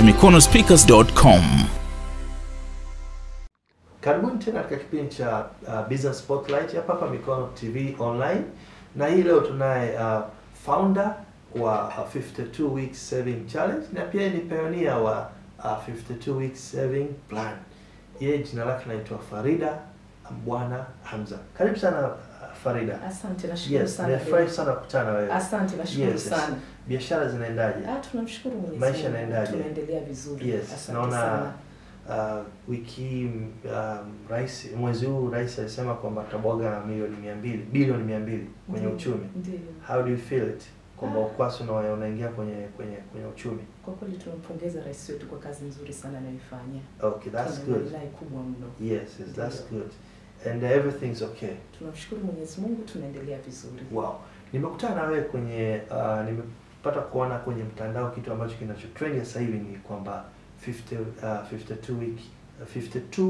mikonospeakers.com. Karibuni tena katika kipindi cha uh, Business Spotlight hapa hapa Mikono TV online, na hii leo tunaye uh, founder wa uh, 52 weeks saving challenge na pia ni pioneer wa uh, 52 weeks saving plan. Yeye jina lake anaitwa Farida Bwana Hamza. Karibu sana uh, Farida. Asante, nashukuru Yes, sana. nimefurahi David. sana kukutana wewe. Asante, nashukuru Yes, yes. sana. Biashara zinaendaje? Ah, tunamshukuru Mwenyezi Maisha Mungu. yanaendaje? Tunaendelea vizuri. Yes, Asante naona sana. uh, wiki hii um, rais mwezi huu rais alisema kwamba atabwaga milioni mia mbili bilioni mia mbili kwenye Ndiyo, uchumi. Ndiyo. How do you feel it kwamba Ah. ukwasi una- unaingia kwenye kwenye kwenye uchumi? Kwa kweli tunampongeza rais wetu kwa kazi nzuri sana anayoifanya. Okay, that's Tuna good. maslahi kubwa mno. Yes, yes, that's Ndiyo. good. And uh, everything's okay. Tunamshukuru Mwenyezi Mungu, tunaendelea vizuri. Wow. Nimekutana na wewe kwenye uh, nimepata kuona kwenye mtandao kitu ambacho kinachotrend sasa hivi ni kwamba 50 uh, 52 week uh, 52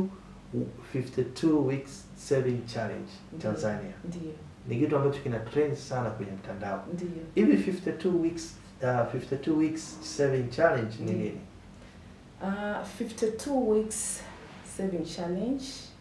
52 weeks saving challenge Ndiyo. Tanzania. Ndiyo, Ni kitu ambacho kina trend sana kwenye mtandao. ndiyo. Hivi 52 weeks uh, 52 weeks saving challenge ni Ndiyo. nini? Uh, 52 weeks saving challenge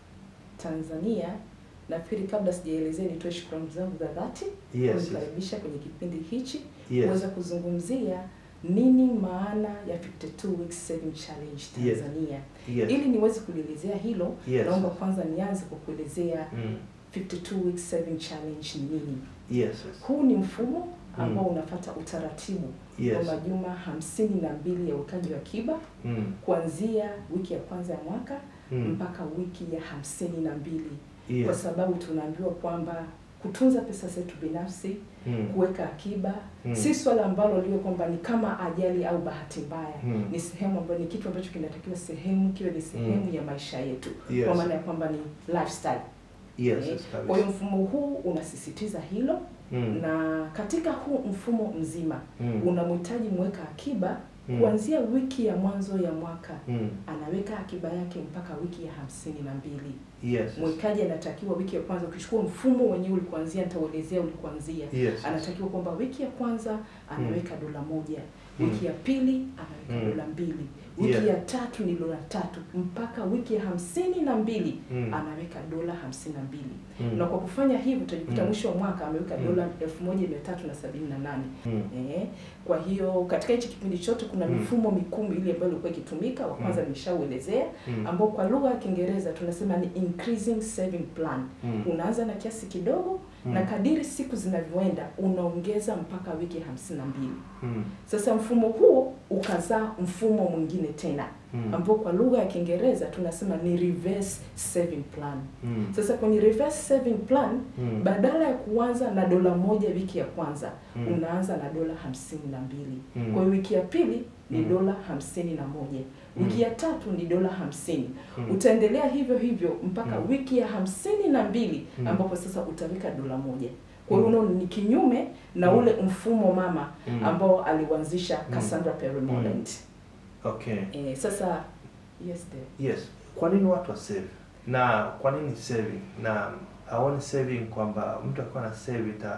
Tanzania. Nafikiri kabla sijaelezea, nitoe shukrani zangu za dhati Yes. yes. kunikaribisha kwenye kipindi hichi Yes. kuweza kuzungumzia nini maana ya 52 weeks saving challenge Yes. Tanzania. Yes. Ili niweze kulielezea hilo, Yes. naomba kwanza nianze kwa kuelezea Mm. 52 weeks saving challenge ni nini. Yes. yes. Huu ni mfumo ambao Mm. unafata utaratibu Yes. wa majuma hamsini na mbili ya uwekaji wa akiba Mm. kuanzia wiki ya kwanza ya mwaka Mm. mpaka wiki ya hamsini na mbili kwa Yes. sababu tunaambiwa kwamba kutunza pesa zetu binafsi Mm. kuweka akiba Mm. si swala ambalo liwe kwamba ni kama ajali au bahati mbaya Mm. ni sehemu ambayo ni kitu ambacho kinatakiwa sehemu kiwe ni sehemu Mm. ya maisha yetu Yes. kwa maana ya kwamba ni lifestyle Yes. Eh, yes, kwa hiyo kabisa. mfumo huu unasisitiza hilo Mm. na katika huu mfumo mzima Mm. unamhitaji mweka akiba Mm. kuanzia wiki ya mwanzo ya mwaka Mm. anaweka akiba yake mpaka wiki ya hamsini na mbili Yes. yes. mwekaji anatakiwa wiki ya kwanza ukichukua mfumo wenyewe ulikuanzia nitauelezea ulikuanzia Yes. anatakiwa kwamba wiki ya kwanza anaweka dola moja Mm. wiki ya pili anaweka Mm. dola mbili wiki Yeah. ya tatu ni dola tatu mpaka wiki ya hamsini na mbili Mm. anaweka dola hamsini na mbili Mm. na kwa kufanya hivyo utajikuta Mm. mwisho wa mwaka ameweka Mm. dola elfu moja mia tatu na sabini na nane Mm. Eh, kwa hiyo katika hichi kipindi chote kuna Mm. mifumo mikuu ile ambayo ilikuwa ikitumika. Wa kwanza Mm. nimeshauelezea, Mm. ambao kwa lugha ya Kiingereza tunasema ni increasing saving plan. Mm. Unaanza na kiasi kidogo Mm. na kadiri siku zinavyoenda unaongeza mpaka wiki hamsini na mbili. Mm. Sasa mfumo huo ukazaa mfumo mwingine tena Mm. ambao kwa lugha ya Kiingereza tunasema ni reverse saving plan. Mm. Sasa kwenye reverse saving plan Mm. badala ya kuanza na dola moja wiki ya kwanza Mm. unaanza na dola hamsini na mbili Mm. kwa hiyo wiki ya pili ni Mm. dola hamsini na moja wiki Mm. ya tatu ni dola hamsini Mm. utaendelea hivyo hivyo mpaka Mm. wiki ya hamsini na mbili Mm. ambapo sasa utaweka dola moja kwa hiyo Mm. unaona ni kinyume na Mm. ule mfumo mama Mm. ambao aliuanzisha Mm. Cassandra Perry Moreland Okay. eh, sasa yes dear. Yes. Kwa nini watu wa save? Na kwa nini saving? Na aone saving kwamba mtu akiwa na save ita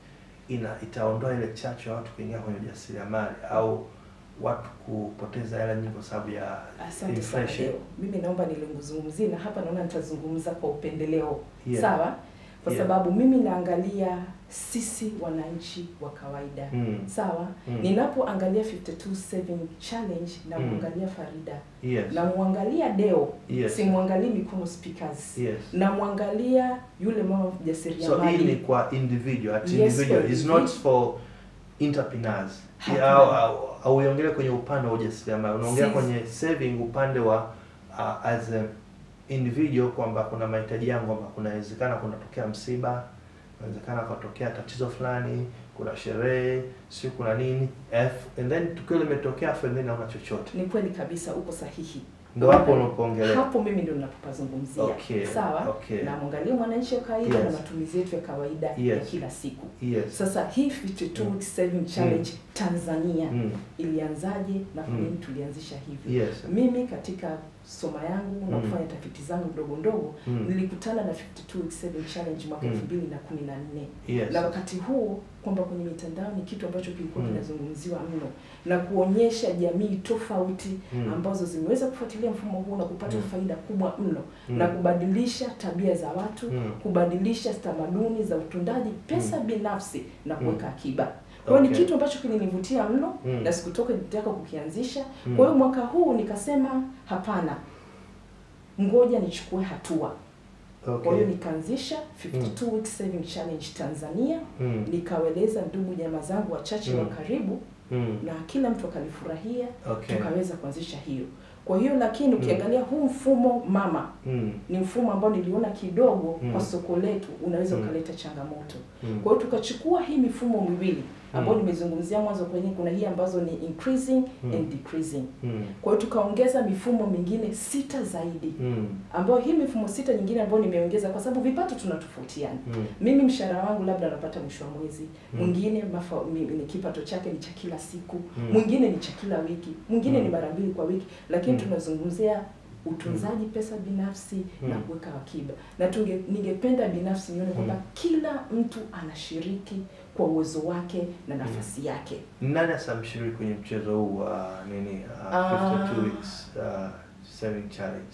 ina itaondoa ile chachu ya watu kuingia kwenye ujasiriamali au watu kupoteza hela nyingi kwa sababu ya Asante sana inflation. leo. Mimi naomba nilizungumzie na hapa naona nitazungumza kwa upendeleo. Yeah. Sawa? Kwa Yeah. sababu mimi naangalia sisi wananchi wa kawaida. Mm. Sawa? Mm. Ninapoangalia 52 saving challenge na Mm. muangalia Farida. Yes. Na muangalia Deo. Yes. Simwangalii Mikono Speakers. Yes. Na muangalia yule mama So hii ni mjasiriamali. kwa individual, at Yes, individual. for It's not individual. for entrepreneurs. Hapana. Au au- au uiongelee kwenye upande wa ujasiriamali. Unaongea Si- kwenye saving upande wa uh, as a individual kwamba kuna mahitaji yangu kwamba kunawezekana kunatokea msiba, inawezekana kutokea tatizo fulani, kuna sherehe, si kuna nini. F, and then tukio limetokea afu and then hauna chochote. Ni kweli kabisa uko sahihi. Ndio hapo unapoongelea. Hapo mimi ndio ninapopazungumzia. Okay, Sawa? okay. Na mwangalie mwananchi wa kawaida na Yes. matumizi yetu ya kawaida ya Yes. kila siku. Yes. Sasa hii 52 Mm. week saving challenge Tanzania Mm. ilianzaje na kwa Mm. nini tulianzisha hivi? Yes. Mimi katika soma yangu na Mm. kufanya tafiti zangu ndogo ndogo Mm. nilikutana na 52 week saving challenge mwaka Mm. 2014 Yes. na wakati huo kwamba kwenye mitandao ni kitu ambacho ambacho kilikuwa Mm. kinazungumziwa mno na kuonyesha jamii tofauti Mm. ambazo zimeweza kufuatilia mfumo huu na kupata Mm. faida kubwa mno Mm. na kubadilisha tabia za watu Mm. kubadilisha tamaduni za utundaji pesa binafsi na kuweka akiba kwa hiyo Okay. ni kitu ambacho kilinivutia mno Mm. na sikutoka nitaka kukianzisha Mm. kwa hiyo mwaka huu nikasema hapana ngoja nichukue hatua kwa hiyo Okay. nikaanzisha 52 week saving challenge Tanzania Mm. nikaweleza ndugu jamaa zangu wachache Mm. wa karibu Mm. na kila mtu akalifurahia Okay. tukaweza kuanzisha hiyo kwa hiyo lakini Mm. ukiangalia huu mfumo mama Mm. ni mfumo ambao niliona kidogo Mm. kwa soko letu unaweza Mm. ukaleta changamoto Mm. kwa hiyo tukachukua hii mifumo miwili ambayo Mm. nimezungumzia mwanzo kwenye kuna hii ambazo ni increasing Mm. and decreasing Mm. kwa hiyo tukaongeza mifumo mingine sita zaidi Mm. ambayo hii mifumo sita nyingine ambayo nimeongeza kwa sababu vipato tunatofautiana Mm. mimi mshahara wangu labda anapata mwisho wa mwezi Mm. mwingine mafa- mi- ni kipato chake ni cha kila siku Mm. mwingine ni cha kila wiki mwingine Mm. ni mara mbili kwa wiki lakini Mm. tunazungumzia utunzaji pesa binafsi na Mm. kuweka akiba na tunge, ningependa binafsi nione kwamba Mm. kila mtu anashiriki kwa uwezo wake na nafasi yake Nani hasa mshiriki kwenye mchezo huu wa nini uh, Ah. 52 weeks uh, saving challenge?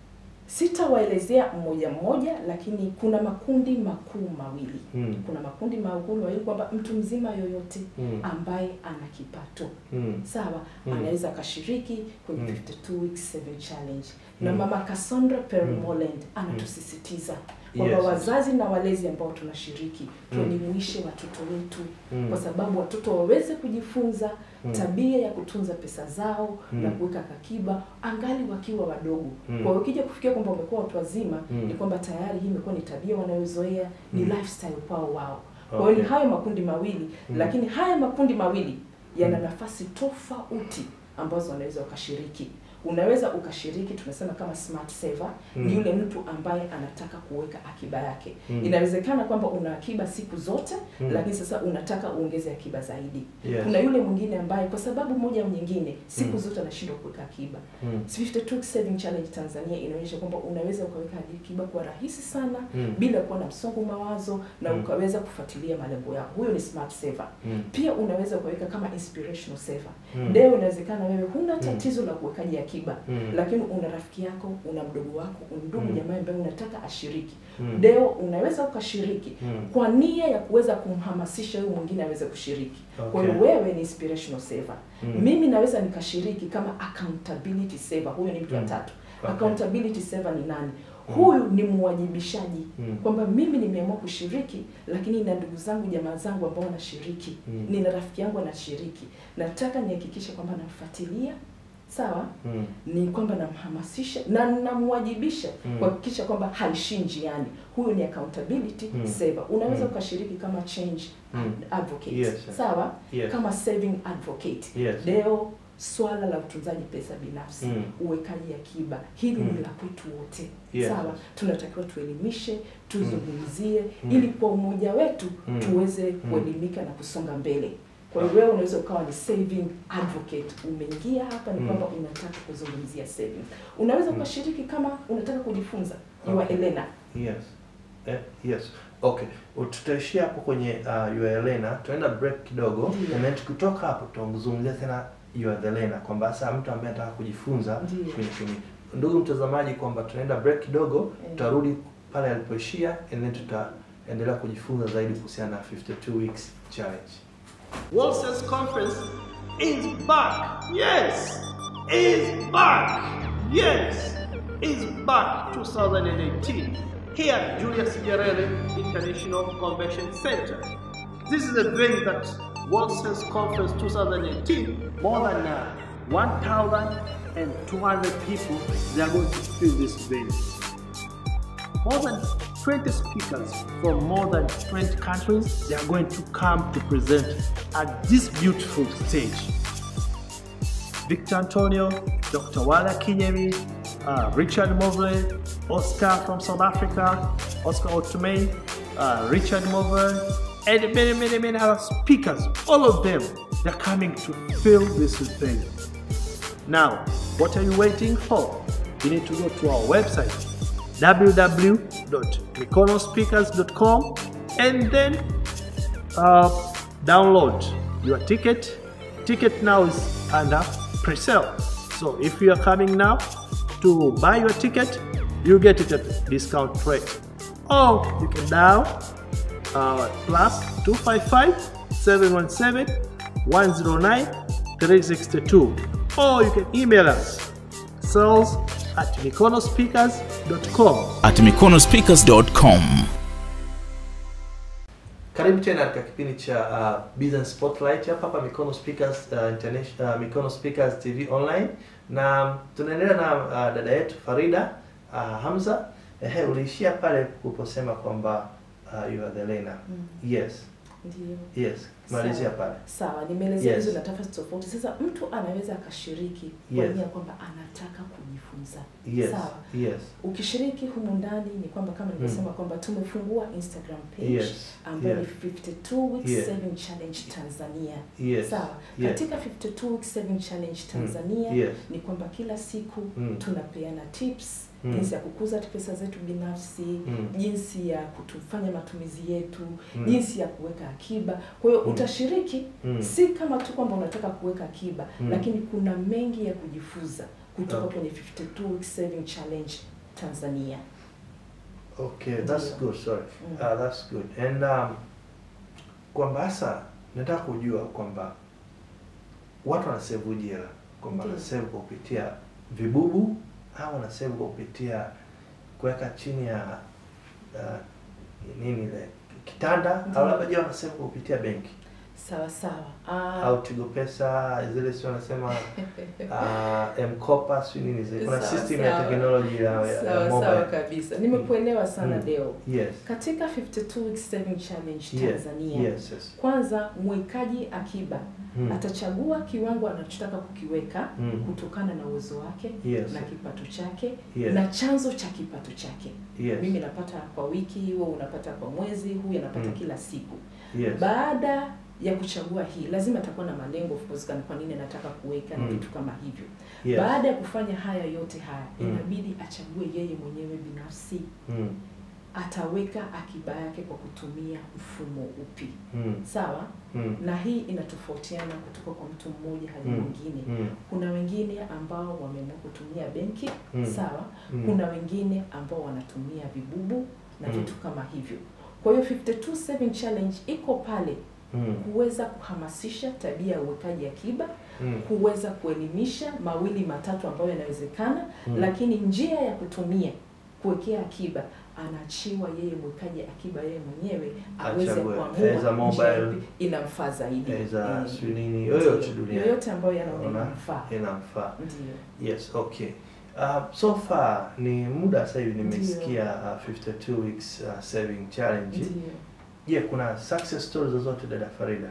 sitawaelezea mmoja mmoja lakini kuna makundi makuu mawili Mm. kuna makundi makuu mawili kwamba mtu mzima yoyote Mm. ambaye ana kipato Mm. sawa Mm. anaweza akashiriki kwenye Mm. 52 weeks saving challenge na Mm. mama Cassandra Mm. Permoland anatusisitiza kwamba Yes. wazazi na walezi ambao tunashiriki Mm. tuelimishe watoto wetu Mm. kwa sababu watoto waweze kujifunza Mm. tabia ya kutunza pesa zao Mm. na kuweka akiba angali wakiwa wadogo Mm. kwa hiyo ukija kufikia kwamba wamekuwa watu wazima Mm. ni kwamba tayari hii imekuwa ni tabia wanayozoea ni Mm. lifestyle kwao wao kwa hiyo Okay. ni hayo makundi mawili Mm. lakini haya makundi mawili yana Mm. nafasi tofauti ambazo wanaweza wakashiriki unaweza ukashiriki tunasema kama smart saver Mm. ni yule mtu ambaye anataka kuweka akiba yake Mm. inawezekana kwamba una akiba siku zote Mm. lakini sasa unataka uongeze akiba zaidi Yes. kuna yule mwingine ambaye kwa sababu moja au nyingine siku Mm. zote anashindwa kuweka akiba Mm. 52 Saving Challenge Tanzania inaonyesha kwamba unaweza ukaweka akiba kwa rahisi sana Mm. bila kuwa na msongo mawazo na Mm. ukaweza kufuatilia malengo yako. Huyo ni smart saver. Mm. Pia unaweza ukaweka kama inspirational saver. Mm. Leo inawezekana wewe huna Mm. tatizo la kuwekaji akiba Mm. lakini una rafiki yako, una mdogo wako, una ndugu Mm. jamaa ambaye unataka ashiriki. Mm. Leo unaweza ukashiriki Mm. kwa nia ya kuweza kumhamasisha huyu mwingine aweze kushiriki. Kwa hiyo Okay. wewe ni inspirational saver. Mm. Mimi naweza nikashiriki kama accountability saver. Huyo ni mtu wa Mm. tatu. Okay. Accountability saver ni nani? Mm. Huyu ni mwajibishaji Mm. kwamba mimi nimeamua kushiriki, lakini na ndugu zangu jamaa zangu ambao wanashiriki Mm. nina rafiki yangu anashiriki, nataka nihakikishe kwamba namfuatilia sawa, Mm. ni kwamba namhamasisha na namwajibisha Mm. kuhakikisha kwamba haishii njiani. Huyu ni accountability Mm. saver. Unaweza Mm. ukashiriki kama change Mm. advocate Yes, sir. sawa, Yes. kama saving advocate Yes. leo swala la utunzaji pesa binafsi Mm. uwekaji akiba hili Mm. ni la kwetu wote Yes. sawa tunatakiwa tuelimishe tuzungumzie Mm. ili kwa umoja wetu Mm. tuweze Mm. kuelimika na kusonga mbele kwa hiyo wewe unaweza ukawa ni saving advocate umeingia hapa ni Mm. kwamba unataka kuzungumzia savings unaweza Mm. ukashiriki kama unataka kujifunza you are Okay. Elena Yes. Eh, yes. Okay. Tutaishia hapo kwenye uh, you are Elena. Tunaenda break kidogo. Ndiyo. And then tukitoka hapo tutazungumzia tena you are the Elena kwamba sasa mtu ambaye anataka kujifunza Ndiyo. kwenye kwenye. Ndugu mtazamaji kwamba tunaenda break kidogo, Eh. tutarudi pale alipoishia and then tutaendelea kujifunza zaidi kuhusiana na 52 weeks challenge. World Sales Conference is back. Yes, is back. Yes, is back 2018 here at Julius Nyerere International Convention Center. This is a venue that World Sales Conference 2018, more than uh, 1,200 people, they are going to fill this venue more than 20 speakers from more than 20 countries they are going to come to present at this beautiful stage victor antonio dr wala kinyemi uh, richard mobley oscar from south africa oscar otumei uh, richard mobley and many many many other speakers all of them they're coming to fill this thing now what are you waiting for you need to go to our website www.mikonospeakers.com and then uh, download your ticket. Ticket now is under pre-sale. So if you are coming now to buy your ticket, you get it at discount rate. Or you can dial uh, plus 255 717 109 362. Or you can email us sales at mikonospeakers.com. at mikonospeakers.com. Karibu tena katika kipindi cha uh, Business Spotlight hapa hapa Mikono Speakers uh, International uh, Mikono Speakers TV online, na tunaendelea na uh, dada yetu Farida uh, Hamza. Ehe, uliishia pale uliposema kwamba uh, you are the learner. Mm. Yes, Ndio. yes, malizia Sawa. pale. Sawa, nimeelezea Yes. hizo nafasi tofauti. Sasa mtu anaweza akashiriki kwa Yes. nia kwamba anataka kujifunza. Yes, Sawa. yes, Ukishiriki humu ndani ni kwamba kama nilivyosema kwamba tumefungua Instagram page yes, ambayo yes, ni 52 weeks Yeah. saving challenge Tanzania. yes, Sawa. yes, Katika 52 weeks saving challenge Tanzania yes, ni kwamba kila siku Mm. tunapeana tips Mm. jinsi ya kukuza pesa zetu binafsi Mm. jinsi ya kutufanya matumizi yetu Mm. jinsi ya kuweka akiba kwa hiyo Mm. utashiriki Mm. si kama tu kwamba unataka kuweka akiba Mm. lakini kuna mengi ya kujifunza kutoka Okay. kwenye 52 weeks saving challenge Tanzania Okay, that's Ndio. good. Sorry. Mm. Uh, that's good. And um, kwamba hasa nataka kujua kwamba watu wanasevuje hela, kwamba Ndio. wanasave kwa kupitia vibubu au wanasave kwa kupitia kuweka chini ya uh, nini ile kitanda Ndio. au labda je wanasave kwa kupitia benki sawa sawa Ah, au Tigo Pesa zile sio wanasema uh, Mkopa sio nini zile kuna Sawa, system ya sawa. teknolojia ya, ya sawa sawa mobile. kabisa nimekuelewa sana Mm. Deo Yes. katika 52 weeks saving challenge Yes. Tanzania Yes, yes. kwanza mwekaji akiba Mm. atachagua kiwango anachotaka kukiweka Mm. kutokana na uwezo wake Yes. na kipato chake Yes. na chanzo cha kipato chake Yes. mimi napata kwa wiki wewe unapata kwa mwezi huyu anapata Mm. kila siku Yes. baada ya kuchagua hii lazima atakuwa na malengo of course kan- kwa nini anataka kuweka na Mm. vitu kama hivyo Yes. baada ya kufanya haya yote haya Mm. inabidi achague yeye mwenyewe binafsi Mm. ataweka akiba yake kwa kutumia mfumo upi Mm. sawa Mm. na hii inatofautiana kutoka kwa mtu mmoja hadi Mm. mwingine Mm. kuna wengine ambao wameamua kutumia benki Mm. sawa Mm. kuna wengine ambao wanatumia vibubu na Mm. vitu kama hivyo kwa hiyo 52 saving challenge iko pale Mm. kuweza kuhamasisha tabia ya uwekaji akiba Mm. kuweza kuelimisha mawili matatu ambayo yanawezekana Mm. lakini njia ya kutumia kuwekea akiba anaachiwa yeye mwekaji akiba yeye mwenyewe aweze Achague. kuamua As a njia mobile, ipi inamfaa zaidi Eza Eh, sio nini yoyote Ndiyo. duniani yoyote ambayo yanaona Unaona? inamfaa inamfaa. ndio Yes, okay. Uh, so far ni muda sasa hivi Ndiyo. nimesikia uh, 52 weeks uh, saving challenge. ndio Je, kuna success stories zozote dada Farida?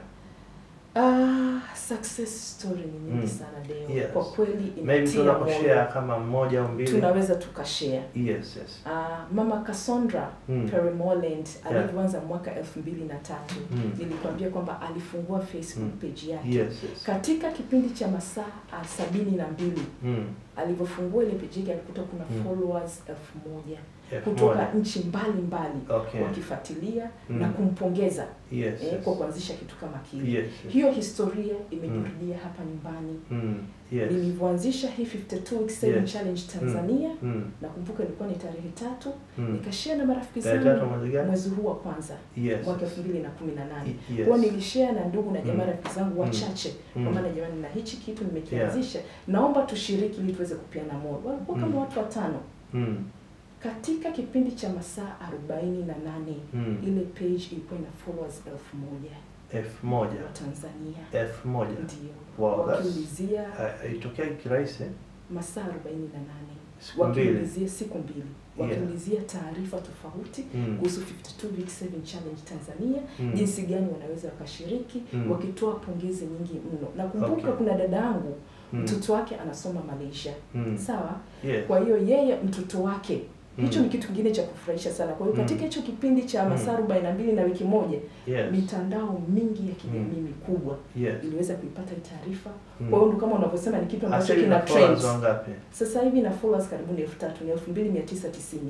Ah, success story ni nyingi Mm. sana Deo. Yes. Kwa kweli Maybe inatia tunaposhare moyo. kama mmoja au mbili. Tunaweza tukashare. Yes, yes. Ah, Mama Cassandra Mm. Perry Moreland Yeah. alivyoanza mwaka elfu mbili na tatu Mm. nilikwambia kwamba alifungua Facebook Mm. page yake Yes, yes. katika kipindi cha masaa ah, sabini na mbili Mm. alivyofungua ile page yake alikuta kuna Mm. followers elfu moja Elfu kutoka moja. nchi mbalimbali Okay. wakifuatilia Mm. na kumpongeza Yes, eh, yes. kwa kuanzisha kitu kama kile Yes, yes. hiyo historia imejirudia hapa nyumbani Mm. Yes. nilivyoanzisha hii 52 week saving Yes. challenge Tanzania Mm. nakumbuka ilikuwa ni tarehe tatu Mm. nikashare na marafiki Tarehe tatu zangu mwezi gani? mwezi huu wa kwanza Yes. mwaka elfu mbili na kumi na nane Y- yes. kwao nilishare na ndugu na jamaa Mm. rafiki zangu wachache Mm. kwa maana jamani na hichi kitu nimekianzisha naomba tushiriki ili tuweze kupeana moyo walikuwa kama Mm. watu watano Mm. katika kipindi cha masaa arobaini na nane Mm. ile page ilikuwa ina followers elfu moja elfu moja wa Tanzania elfu moja ndio Wow, that's- wakiulizia Ha- haitokea kirahisi eh? masaa arobaini na nane siku mbili wakiulizia siku mbili wakiulizia taarifa tofauti Mm. kuhusu 52 week saving challenge Tanzania Mm. jinsi gani wanaweza wakashiriki Mm. wakitoa pongezi nyingi mno nakumbuka Okay. kuna dada yangu Mm. mtoto wake anasoma Malaysia Mm. sawa Yes. kwa hiyo yeye mtoto wake hicho Mm. ni kitu kingine cha kufurahisha sana kwa hiyo Mm. katika hicho kipindi cha masaa Mm. arobaini na mbili na wiki moja Yes. mitandao mingi ya kijamii mikubwa Yes. iliweza kuipata hii taarifa Mm. kwa hiyo ndo kama unavyosema ni kitu ambacho Hasa hivi kina na followers trend wangapi? sasa hivi na followers karibu ni elfu tatu ni elfu mbili mia tisa tisini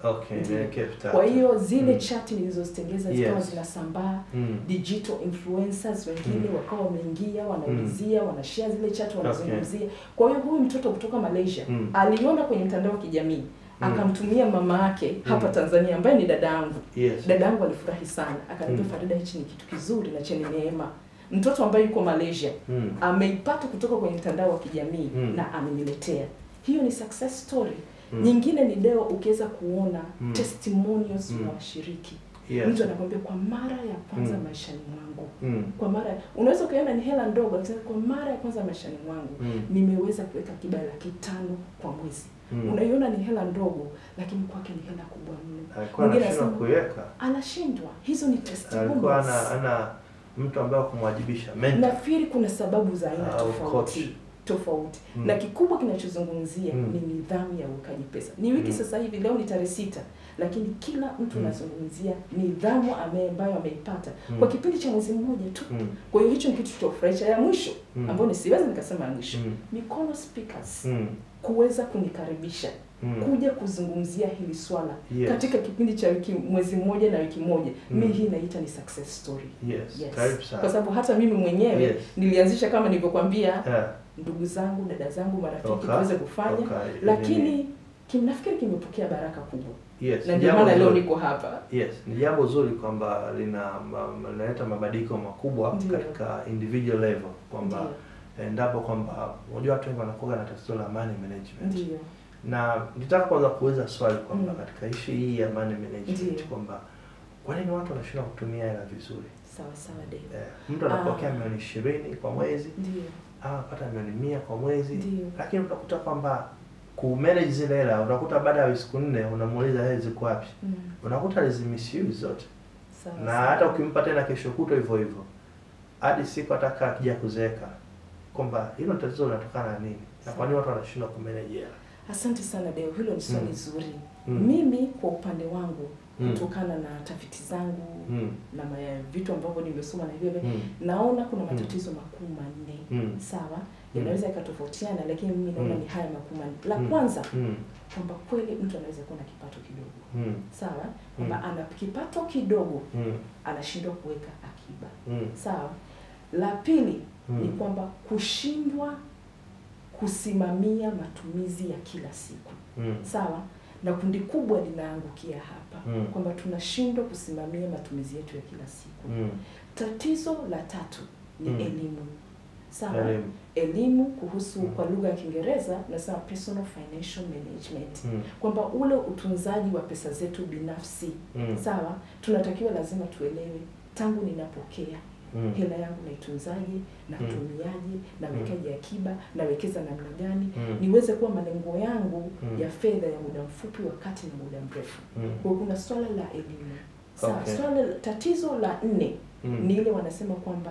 Okay, Ndiyo. niweke elfu tatu. Kwa hiyo zile Mm. chati nilizozitengeza zikawa Yes. zinasambaa Mm. digital influencers wengine Mm. wakawa wameingia wanaulizia wanashare zile chat wanazungumzia Okay. kwa hiyo huyu mtoto kutoka malaysia Mm. aliona kwenye mtandao wa kijamii Mm. akamtumia mama yake hapa Mm. tanzania ambaye ni dada yangu Yes. dada yangu alifurahi sana akaniambia Mm. farida hichi ni kitu kizuri na chenye neema mtoto ambaye yuko malaysia Mm. ameipata kutoka kwenye mtandao wa kijamii Mm. na ameniletea hiyo ni success story Mm. nyingine ni deo ukiweza kuona Mm. testimonials Mm. na washiriki Yes. mtu anakwambia kwa mara ya kwanza Mm. maishani mwangu Mm. kwa mara unaweza ukaona ni hela ndogo lakini kwa mara ya kwanza maishani mwangu Mm. nimeweza kuweka akiba ya laki tano kwa mwezi Mm. unaiona ni hela ndogo lakini kwake ni hela kubwa mno Alikuwa Mwingine anashindwa anasema- kuiweka. anashindwa hizo ni Alikuwa ana testimonials ana mtu ambaye wa kumwajibisha mentor. nafikiri kuna sababu za aina Au tofauti coach. tofauti Mm. na kikubwa kinachozungumzia Mm. ni nidhamu ya uwekaji pesa ni wiki Mm. sasa hivi leo ni tarehe sita lakini kila mtu Mm. anazungumzia nidhamu ame- ambayo ameipata Mm. kwa kipindi cha mwezi mmoja tu Mm. kwa hiyo hicho ni kitu cha kufurahisha ya mwisho Mm. ambayo nisiwezi nikasema ya mwisho Mm. mikono speakers Mm. kuweza kunikaribisha Mm. kuja kuzungumzia hili swala Yes. katika kipindi cha wiki mwezi mmoja na wiki moja Mm. mi hii naita ni success story Yes. yes. Karibu kwa sana. sababu hata mimi mwenyewe Yes. nilianzisha kama nilivyokwambia Yeah. ndugu zangu dada zangu marafiki Okay. tuweze kufanya Okay. lakini kim, nafikiri kimepokea baraka kubwa Yes. na ndio Jambo maana leo zuri. niko hapa Yes, ni jambo zuri kwamba lina ma- linaleta mabadiliko makubwa Ndiyo. katika individual level kwamba Ndiyo. endapo kwamba unajua watu wengi wanakuwa na tatizo la money management ndio na nitaka kwanza kuuliza swali kwamba Mm. katika ishi hii ya money management Ndiyo. kwamba kwa nini watu wanashindwa kutumia hela vizuri sawa sawa Dave. eh, mtu anapokea Ah. milioni ishirini kwa mwezi ndio au anapata milioni mia kwa mwezi Ndiyo. lakini utakuta kwamba kumanage zile hela unakuta baada ya siku nne unamuuliza hela ziko wapi Mm. unakuta alizimisiwi zote sawa na sawa. hata ukimpa tena kesho kutwa hivyo hivyo hadi siku ataka akija kuzeeka kwamba hilo tatizo linatokana na nini na kwa nini watu wanashindwa kumanage hela asante sana deo hilo ni swali Mm. zuri Mm. mimi kwa upande wangu Mm. kutokana na tafiti zangu Mm. na ma- vitu ambavyo nimesoma na hivyo Mm. naona kuna matatizo makuu manne Mm. sawa yanaweza yakatofautiana lakini mimi naona Mm. ni haya makuu manne la Mm. kwanza Mm. kwamba kweli mtu anaweza kuwa na kipato kidogo Mm. sawa kwamba Mm. ana kipato kidogo Mm. anashindwa kuweka akiba Mm. sawa la pili Mm. ni kwamba kushindwa kusimamia matumizi ya kila siku Mm. sawa na kundi kubwa linaangukia hapa Mm. kwamba tunashindwa kusimamia matumizi yetu ya kila siku Mm. tatizo la tatu ni Mm. elimu sawa Elimu. elimu kuhusu Mm. kwa lugha ya kiingereza nasema personal financial management Mm. kwamba ule utunzaji wa pesa zetu binafsi Mm. sawa tunatakiwa lazima tuelewe tangu ninapokea Mm. hela yangu naitunzaje natumiaje nawekaje akiba nawekeza namna gani Mm. niweze kuwa malengo yangu Mm. ya fedha ya muda mfupi wakati na muda mrefu Mm. kwa hiyo kuna swala la elimu sawa Okay. swala la- tatizo la nne Mm. ni ile wanasema kwamba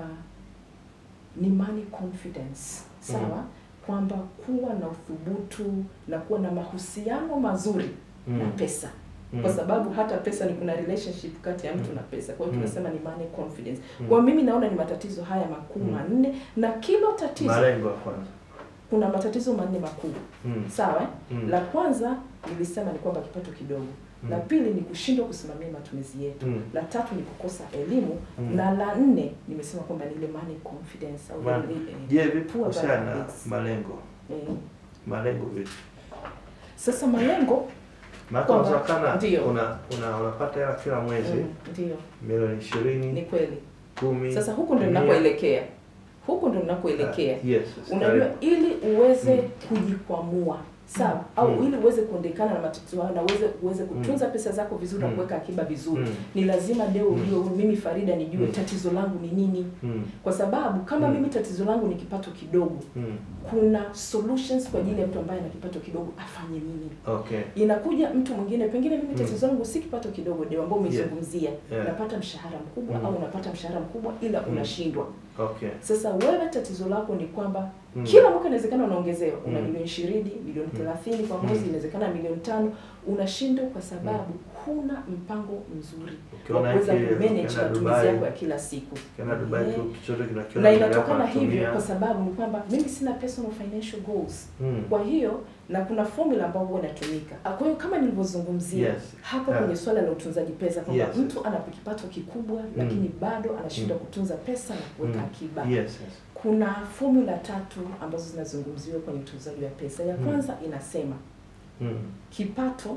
ni money confidence sawa kwamba kuwa na uthubutu na kuwa na mahusiano mazuri Mm. na pesa Mm. kwa sababu hata pesa ni kuna relationship kati ya mtu na pesa kwa hiyo Mm. tunasema ni money confidence Mm. kwa mimi naona ni matatizo haya makuu Mm. manne na kila tatizo malengo ya kwanza kuna matatizo manne makuu Mm. sawa eh? Mm. la kwanza nilisema ni kwamba kipato kidogo Mm. la pili ni kushindwa kusimamia matumizi yetu Mm. la tatu ni kukosa elimu Mm. na la nne nimesema kwamba ni ile money confidence au Man- ile, eh, je vipi poor kuhusiana na habits. malengo eh. malengo vipi sasa malengo maana Kwamba- unawezekana ndio. una, una unapata hela kila mwezi mm, ndio milioni ni ishirini kweli kumi sasa huku ndo mia. ninakoelekea huku ndo ninakoelekea Ah, yes, yes, unajua karibu. ili uweze Mm. kujikwamua sawa au Mm. ili uweze kuondekana na matatizo hayo na uweze uweze kutunza pesa zako vizuri na Mm. kuweka akiba vizuri Mm. ni lazima leo Mm. ujue mimi Farida nijue Mm. tatizo langu ni nini Mm. kwa sababu kama Mm. mimi tatizo langu ni kipato kidogo Mm. kuna solutions kwa ajili ya mtu ambaye ana kipato kidogo afanye nini Okay. inakuja mtu mwingine pengine mimi Mm. tatizo langu si kipato kidogo ndio ambao umezungumzia Yeah. napata mshahara mkubwa Mm. au unapata mshahara mkubwa ila Mm. unashindwa Okay. sasa wewe tatizo lako ni kwamba Mm. kila mwaka inawezekana unaongezewa una Mm. milioni ishirini milioni Mm. thelathini kwa mwezi Mm. inawezekana milioni tano unashindwa kwa sababu huna mpango mzuri wa Ukiona kuweza hiki, kumanage ukienda matumizi Dubai, yako ya kila siku ukienda Dubai Eh. tu chochote kinakiona na mbele yako inatokana hivyo unatumia. kwa sababu ni kwamba mimi sina personal financial goals Mm. kwa hiyo na kuna formula ambayo huwa inatumika. Ah, Kwa hiyo kama nilivyozungumzia Yes. hapo Yeah. kwenye swala la utunzaji pesa kwamba Yes. mtu ana kipato kikubwa lakini bado anashindwa Mm. kutunza pesa na kuweka Mm. akiba. Yes, yes. Kuna formula tatu ambazo zinazungumziwa kwenye utunzaji wa pesa. Ya Mm. kwanza inasema Mm. kipato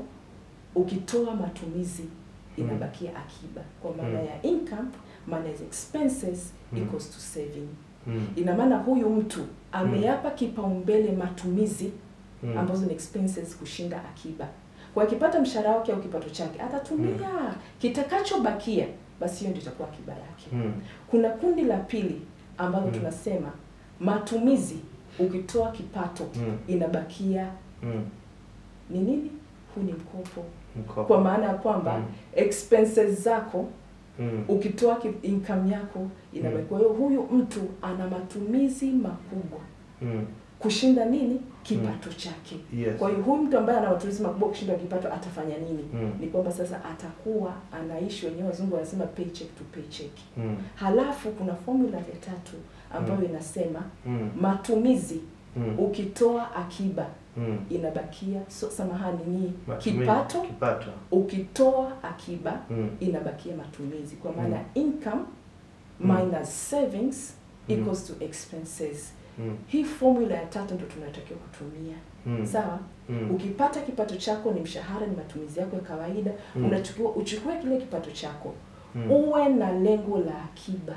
ukitoa matumizi inabakia akiba, kwa maana Mm. ya income minus expenses Mm. equals to saving. Mm. Ina maana huyu mtu ameyapa kipaumbele matumizi Mm. ambazo ni expenses kushinda akiba. Kwa akipata mshahara wake au kipato chake atatumia, kitakachobakia basi hiyo ndio itakuwa akiba yake. Mm. Kuna kundi la pili ambalo Mm. tunasema matumizi ukitoa kipato Mm. inabakia Mm. ni nini? Huu ni mkopo, Mkopo. kwa maana ya kwamba Mm. expenses zako Mm. ukitoa ki- income yako inabaki. Mm. Kwa hiyo huyu mtu ana matumizi makubwa Mm. kushinda nini? Kipato chake. Yes. Kwa hiyo huyu mtu ambaye ana matumizi makubwa kushinda kipato atafanya nini? Mm. Ni kwamba sasa atakuwa anaishi, wenyewe wazungu wanasema paycheck to paycheck. Mm. Halafu kuna formula ya tatu ambayo Mm. inasema Mm. matumizi Mm. ukitoa akiba Mm. inabakia so, samahani ni Matumizi. kipato Kipato. ukitoa akiba Mm. inabakia matumizi kwa maana Mm. income Mm. minus savings Mm. equals to expenses. Mm. Hii formula ya tatu ndio tunatakiwa kutumia. Mm. Sawa? Mm. Ukipata kipato chako ni mshahara, ni matumizi yako ya kawaida, Mm. unachukua uchukue kile kipato chako Mm. uwe na lengo la akiba.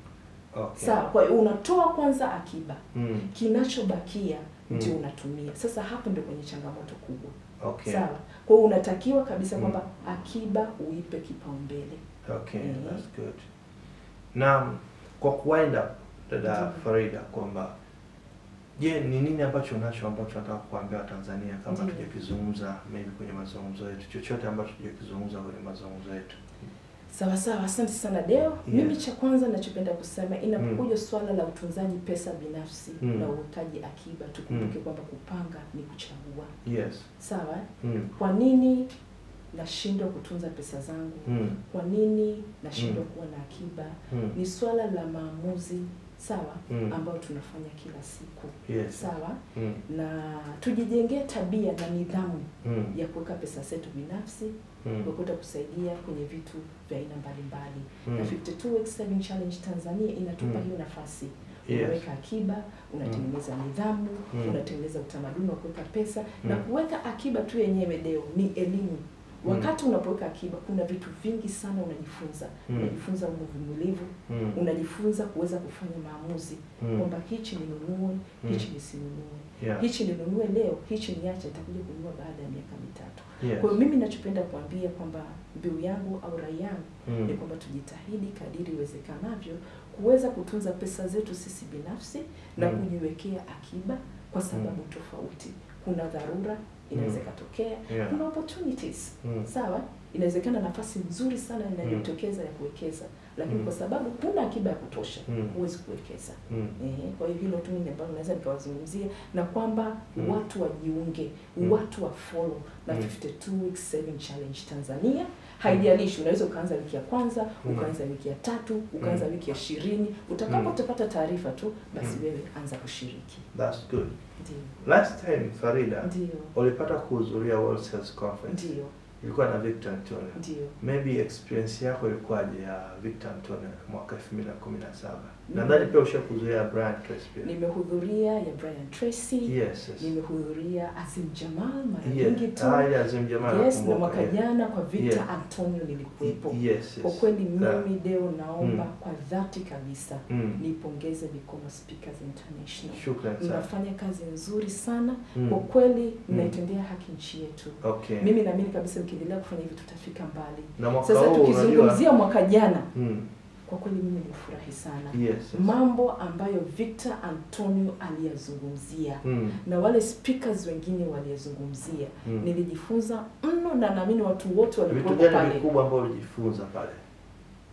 Okay. Sawa? Kwa hiyo unatoa kwanza akiba, Mm. kinachobakia Mm. ndio unatumia. Sasa hapo ndio kwenye changamoto kubwa. Okay. Sawa? Kwa hiyo unatakiwa kabisa Mm. kwamba akiba uipe kipaumbele. Okay, Mhm. that's good. Na kwa kuwind up dada Ndiyo. Farida kwamba je, ni nini ambacho unacho ambacho nataka kuambia Watanzania kama Ndiyo. tujakizungumza maybe kwenye mazungumzo yetu, chochote ambacho tujakizungumza kwenye mazungumzo yetu? Sawa sawa, asante sana Deo. Mimi cha kwanza ninachopenda kusema inapokuja swala la utunzaji pesa binafsi Mm. na uwekaji akiba, tukumbuke kwamba kupanga ni kuchagua. Yes. Sawa? Mm. Kwa nini nashindwa kutunza pesa zangu? Mm. Kwa nini nashindwa Mm. kuwa na akiba? Mm. Ni swala la maamuzi sawa, Mm. ambayo tunafanya kila siku Yes. sawa, Mm. na tujijengee tabia na nidhamu Mm. ya kuweka pesa zetu binafsi Mm. kukuta kusaidia kwenye vitu vya aina mbalimbali Mm. na 52 weeks saving challenge Tanzania inatupa Mm. hiyo nafasi Yes. unaweka akiba unatengeneza nidhamu Mm. unatengeneza utamaduni wa kuweka pesa na Mm. kuweka akiba tu yenyewe deo ni elimu wakati unapoweka akiba kuna vitu vingi sana unajifunza Mm. unajifunza uvumilivu Mm. unajifunza kuweza kufanya maamuzi Mm. kwamba hichi ninunue Mm. hichi nisinunue Yeah. hichi ninunue leo hichi niache nitakuja kununua baada ya miaka mitatu Yes. kwa hiyo mimi nachopenda kuambia kwamba mbiu yangu au rai yangu Mm. ni kwamba tujitahidi kadiri iwezekanavyo kuweza kutunza pesa zetu sisi binafsi na Mm. kujiwekea akiba kwa sababu tofauti. Kuna dharura inaweza Mm. ikatokea, Yeah. kuna opportunities Mm. sawa, inawezekana nafasi nzuri sana inajitokeza ya kuwekeza, lakini Mm. kwa sababu huna akiba ya kutosha Mm. huwezi kuwekeza. Mm. Eh, kwa hiyo hilo tu mimi ambalo naweza nikawazungumzia na kwamba Mm. watu wajiunge, Mm. watu wa follow na Mm. 52 weeks saving challenge Tanzania. Haijalishi, unaweza ukaanza wiki ya kwanza, Mm. ukaanza wiki ya tatu, ukaanza Mm. wiki ya ishirini. Utakapo Mm. utapata taarifa tu, basi Mm. wewe anza kushiriki. That's good. Ndio, Last time Farida ndio, ulipata kuhudhuria World Sales Conference. ndio, Ilikuwa na Victor Antonio. ndio. Maybe experience yako ilikuwaje ya Victor Antonio mwaka 2017? Mm. Nadhani pia ushakuzoea Brian Tracy pia. Nimehudhuria ya Brian Tracy, Yes, yes. nimehudhuria Azim Jamal mara Yeah. nyingi tu. Ah, ile Azim Jamal Yes, na nakumbuka, mwaka yeah. jana kwa Victor Yeah. Antonio nilikuwepo. Yes, yes. Kwa kweli Yeah. mimi Deo naomba Mm. kwa dhati kabisa Mm. nipongeze Mikono Speakers International. Shukrani sana. Mnafanya kazi nzuri sana Mm. kwa kweli, mnaitendea haki nchi yetu. Okay. Mimi naamini kabisa mkiendelea kufanya hivi tutafika mbali. na mwaka Sasa huu tukizungumzia mwaka jana, Mm. kwa kweli mimi nilifurahi sana Yes. yes. mambo ambayo Victor Antonio aliyazungumzia Mm. na wale speakers wengine waliyazungumzia, Mm. nilijifunza mno, na naamini watu wote Vitu walikuwepo gani pale. vikubwa ambavyo ulijifunza pale?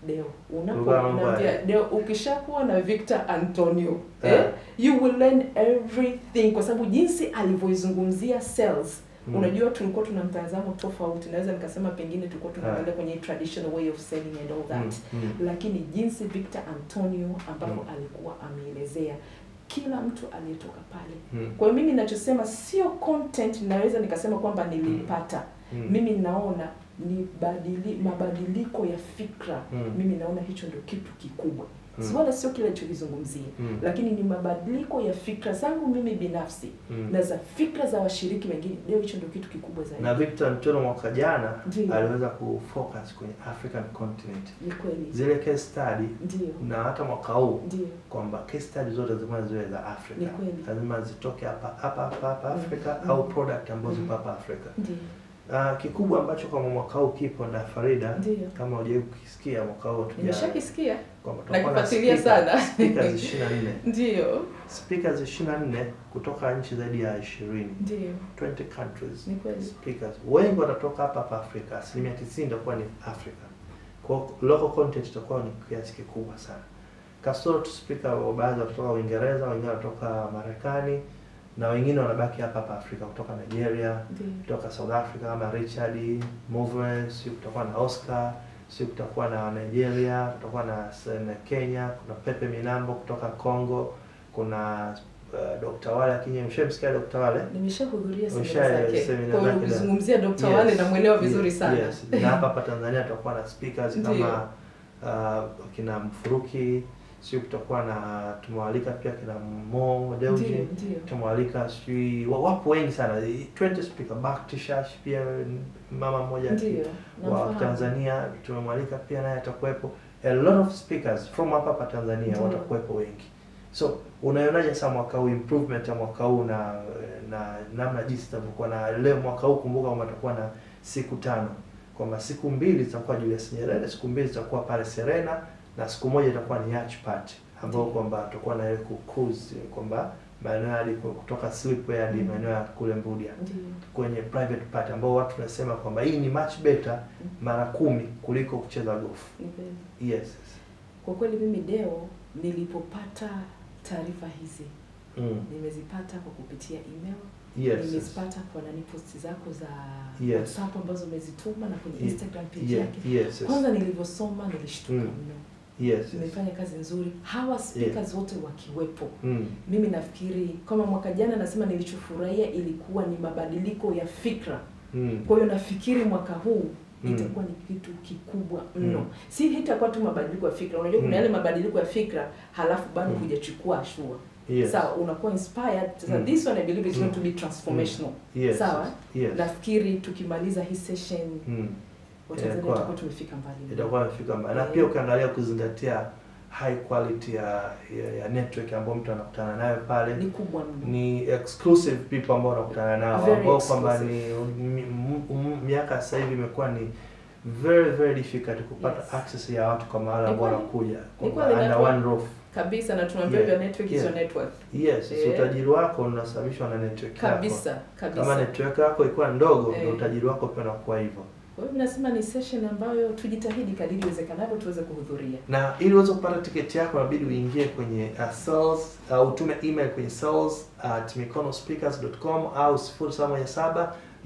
Deo, Kulikuwa mambo unapoambia haya. Deo, ukishakuwa na Victor Antonio Eh. eh, you will learn everything, kwa sababu jinsi alivyoizungumzia sales Mm. Unajua, tulikuwa tuna mtazamo tofauti. Naweza nikasema pengine tulikuwa tunaangalia Ah. kwenye traditional way of selling and all that Mm, mm. lakini jinsi Victor Antonio ambavyo Mm. alikuwa ameelezea kila mtu aliyetoka pale. Mm. Kwa hiyo mimi ninachosema sio content, naweza nikasema kwamba nilipata Mm. mimi naona ni badili, mabadiliko ya fikra Mm. mimi naona hicho ndio kitu kikubwa Mm. mm. wala sio kile alichokizungumzia Mm. lakini ni mabadiliko ya fikra zangu mimi binafsi Mm. na za fikra za washiriki wengine leo hicho ndio kitu kikubwa zaidi na Victor Antonio mwaka jana Ndiyo. aliweza kufocus kwenye African continent, ni kweli zile case study, ndio na hata mwaka huu ndio kwamba case study zote lazima ziwe za Afrika, Ni kweli. lazima zitoke hapa hapa hapa hapa Mm. Afrika Mm. au product ambazo Mm. zipo hapa Afrika. ndio Uh, kikubwa ambacho kwa mwaka huu kipo na Farida, Ndiyo. kama hujawahi kukisikia mwaka huu tuja nimeshakisikia kwamba tutakuwa na nakifuatilia speaker- sana. speakers 24 ndio speakers 24 kutoka nchi zaidi ya 20 ndio 20 countries ni kweli speakers wengi watatoka hapa hapa Afrika, asilimia 90 itakuwa ni Afrika. Kwa hiyo local content itakuwa ni kiasi kikubwa sana. Kasoro tu speaker wa baadhi watatoka Uingereza, wengine wanatoka Marekani na wengine wanabaki hapa hapa Afrika kutoka Nigeria, ndio kutoka South Africa kama Richard Move, si kutakuwa na Oscar, si kutakuwa na Nigeria, kutakuwa na, na Kenya, kuna Pepe Minambo kutoka Congo, kuna uh, Dr. Wale Akinye, mshamsikia Dr. Wale? nimeshahudhuria Usha- semina zake semina kwa hiyo zake za- ukizungumzia Dr. Yes, Wale namwelewa vizuri yes, sana Yes. Na hapa hapa Tanzania tutakuwa na speakers Ndiyo. kama uh, kina Mfuruki, sio kutakuwa na tumewalika pia kina Mo Deuji, ndio ndio tumewalika sijui wa- wapo wengi sana 20 speaker Bakti Shash pia mama mmoja ndio wa namfahamu. Tanzania tumemwalika pia naye atakuwepo. A lot of speakers from hapa hapa Tanzania Ndiyo. watakuwepo wengi. So unaionaje sasa mwaka huu improvement ya mwaka huu na na namna jinsi itavyokuwa na leo mwaka huu kumbuka kwamba tutakuwa na siku tano kwamba siku mbili zitakuwa Julius Nyerere, siku mbili zitakuwa pale Serena na siku moja itakuwa ni yacht party ambao Ndiyo. kwamba tutakuwa na ile kucruise kwamba maeneo hadi kutoka Slipway hadi Mm. maeneo ya kule Mbudia ndio kwenye private party ambao watu tunasema kwamba hii ni much better mara kumi kuliko kucheza golf. ni kweli Yes. kwa kweli mimi Deo nilipopata taarifa hizi Mm. nimezipata kwa kupitia email Yes. nimezipata kwa nani posti zako za Yes. WhatsApp ambazo umezituma na kwenye Ye- Instagram page Yeah. yake Yes. yes. kwanza nilivyosoma nilishtuka Mm. mno Yes. yes. nimefanya kazi nzuri hawa speakers wote wakiwepo Mm. mimi nafikiri kama mwaka jana nasema nilichofurahia ilikuwa ni mabadiliko ya fikra Mm. kwa hiyo nafikiri mwaka huu Mm. itakuwa ni kitu kikubwa mno Mm. si hitakuwa tu mabadiliko ya fikra unajua kuna Mm. yale mabadiliko ya fikra halafu bado Mm. hujachukua hatua Yes. sawa unakuwa inspired sasa Mm. this one i believe is Mm. going to be transformational Yes. sawa Yes. nafikiri tukimaliza hii session Mm. watanzania Itakuwa- tutakuwa tumefika mbali Itakuwa imefika mbali. Na Eh. pia ukiangalia kuzingatia high quality ya, ya, ya network ambayo mtu anakutana nayo pale ni kubwa mno ni exclusive people ambao unakutana nao Very ambao kwamba ni exclusive. mi- m- m- miaka sasa hivi imekuwa ni very very difficult kupata Yes. access ya watu kama wale Ni ambao kweli. wanakuja Ni kwamba kweli, under network. one roof. kabisa na tunaambia Yeah. your network is Yeah. your net worth Yes, so Eh. utajiri wako unasababishwa na network yako. kabisa Kama kabisa network yako ikiwa ndogo, Eh. ndio utajiri wako pia unakuwa hivyo. kwa hiyo nasema ni session ambayo tujitahidi kadiri iwezekanavyo tuweze kuhudhuria Na ili uweze kupata tiketi yako inabidi uingie kwenye uh, sales uh, utume email kwenye sales at mikonospeakers.com au 0717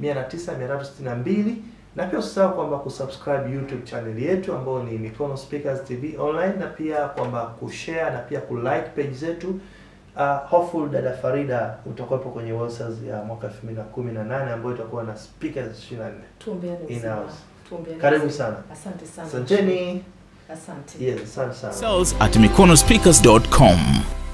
109 362 na pia usisahau kwamba kusubscribe YouTube channel yetu ambayo ni Mikono Speakers TV online na pia kwamba kushare na pia kulike page zetu. Uh, hopeful dada Farida utakuwepo kwenye Welsers ya mwaka 2018 ambayo itakuwa na speakers 24. tuombeane uzima In-house. tuombeane Karibu uzima. sana. asante sana Asanteni. asante Yes, asante sana. Sales at mikonospeakers.com.